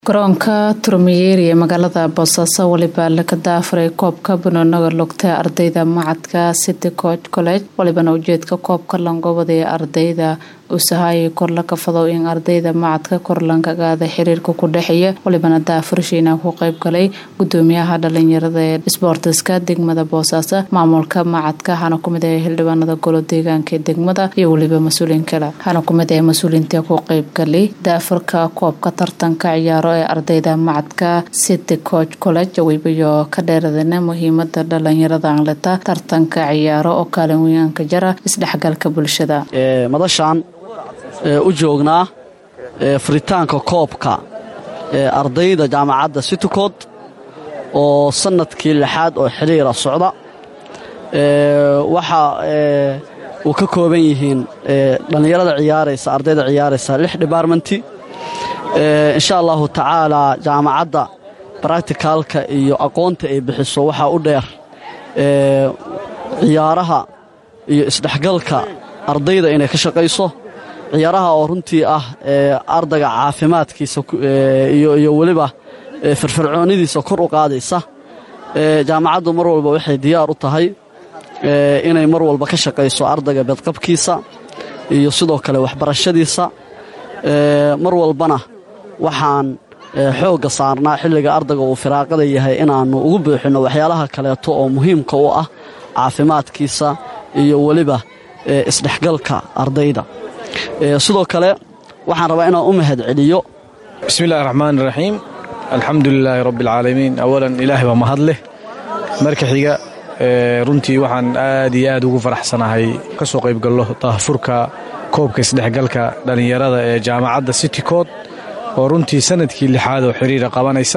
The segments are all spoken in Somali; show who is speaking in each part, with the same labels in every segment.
Speaker 1: garoonka turmiyeeri ee magaalada boosaaso weliba laga daafuray koobka banooniga lugta ardayda macadka city coch college walibana ujeedka koobka langobada ee ardayda usahaayay kor la kafado in ardayda macadka korlankagaada xiriirka ku dhexeeya walibana daafurashiina ku qeybgalay gudoomiyaha dhalinyarada ee sboortiska degmada boosaaso maamulka macadka hana kumid ee xildhibaanada golo deegaanka ee degmada iyo weliba mas-uuliin kale hana kumid ee mas-uuliinta ku qeybgalay daafurka koobka tartanka ciyaaro ee ardayda macadka city coch college weybayo ka dheeradana muhiimada dhalinyarada anleta tartanka ciyaaro oo kaalin weynanka jara isdhexgalka bulshada
Speaker 2: madashaan u joognaa furitaanka koobka ee ardayda jaamacadda citycod oo sannadkii lixaad oo xiriira socda waxa uu ka kooban yihiin dhallinyarada ciyaaraysa ardayda ciyaaraysa lix dhibaarmenti insha allahu tacaalaa jaamacadda baracticaalka iyo aqoonta ay bixiso waxaa u dheer ciyaaraha iyo isdhexgalka ardayda inay ka shaqayso ciyaaraha oo runtii ah ardayga caafimaadkiisa iyo weliba firfircoonidiisa kor u qaadaysa jaamacaddu mar walba waxay diyaar u tahay inay mar walba ka shaqayso ardayga bedqabkiisa iyo sidoo kale waxbarashadiisa mar walbana waxaan xoogga saarnaa xilliga ardayga uu firaaqada yahay inaannu ugu buuxinno waxyaalaha kaleeto oo muhiimka u ah caafimaadkiisa iyo weliba isdhexgalka ardayda sidoo kale waxaan rabaa inaan u mahad celiyo
Speaker 3: bismi illahi raxmaan iraxiim alxamdu lilaahi rabbi alcaalamiin awalan ilaahay baa mahad leh marka xiga runtii waxaan aad iyo aad ugu faraxsanahay ka soo qaybgallo daahfurka koobka isdhexgalka dhallinyarada ee jaamacadda citycod oo runtii sannadkii lixaad oo xiriira qabanaysa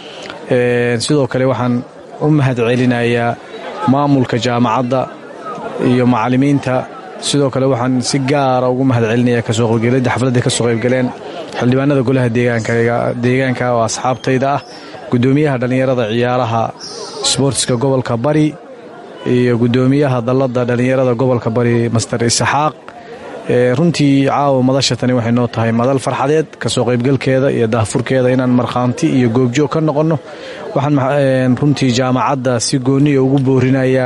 Speaker 3: sidoo kale waxaan u mahad celinayaa maamulka jaamacadda iyo macallimiinta sidoo kale waxaan si gaara ugu mahad celinayaa kasoo qaybgeladda xafladda ka soo qaybgaleen xildhibaanada golaha deegaanka oo asxaabtayda ah gudoomiyaha dhallinyarada ciyaaraha sboortiska gobolka bari iyo gudoomiyaha dalladda dhallinyarada gobolka bari master isaxaaq runtii caawa madasha tani waxay noo tahay madal farxadeed kasoo qaybgalkeeda iyo daahfurkeeda inaan markhaanti iyo goobjoog ka noqonno waxaan runtii jaamacadda si gooniya ugu boorinayaa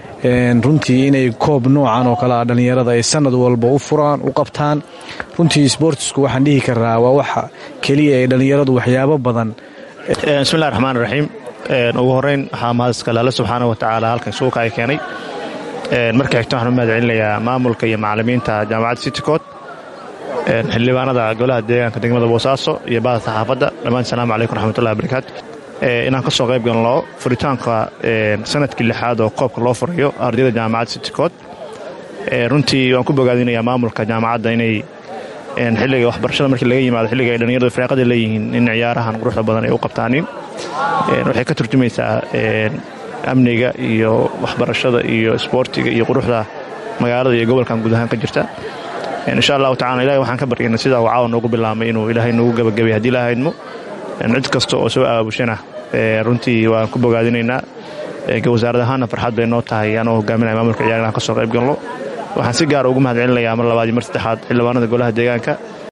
Speaker 3: runtii inay koob noocan oo kale ah dhallinyarada ay sanad walba u furaan u qabtaan runtii sboortisku waxaan dhihi karaa waa waxa keliya ee dhallinyaradu waxyaabo badan
Speaker 4: bismillahi raxmaan raxiim ugu horeyn waxaa mahadiskale alle subxaana wa tacaala halkan suuka ay keenay marka xigta waxaan u mahad celinayaa maamulka iyo macallimiinta jaamacadda citycod xildhibaanada golaha deegaanka degmada boosaaso iyo bahda saxaafadda dhammaan asalaamu calaykum raxmatullahi barakaatu inaan ka soo qayb galno furitaanka sanadkii lixaad oo koobka loo furayo ardayda jaamacadda citycod runtii waan ku bogaadinayaa maamulka jaamacadda inay xilliga waxbarashada markii laga yimaado xilliga ay dhallinyaradu firaaqada leeyihiin in ciyaarahan quruxda badan ay u qabtaanin waxay ka turjumaysaa amniga iyo waxbarashada iyo isboortiga iyo quruxda magaalada iyo gobolkan guud ahaan ka jirta insha allahu tacala ilahay waxaan ka baryayna sidaa uu caawa noogu bilaabmay inuu ilaahay noogu gabagabay haddii la haydmo cid kasta oo soo aabushana runtii waan ku bogaadinaynaa wasaarad ahaanna farxad bay noo tahay anoo hogaaminaya maamulka ciyaar inaan ka soo qayb galno waxaan si gaara ugu mahad celinayaa mar labaad iyo mar saddexaad xildhibaanada golaha deegaanka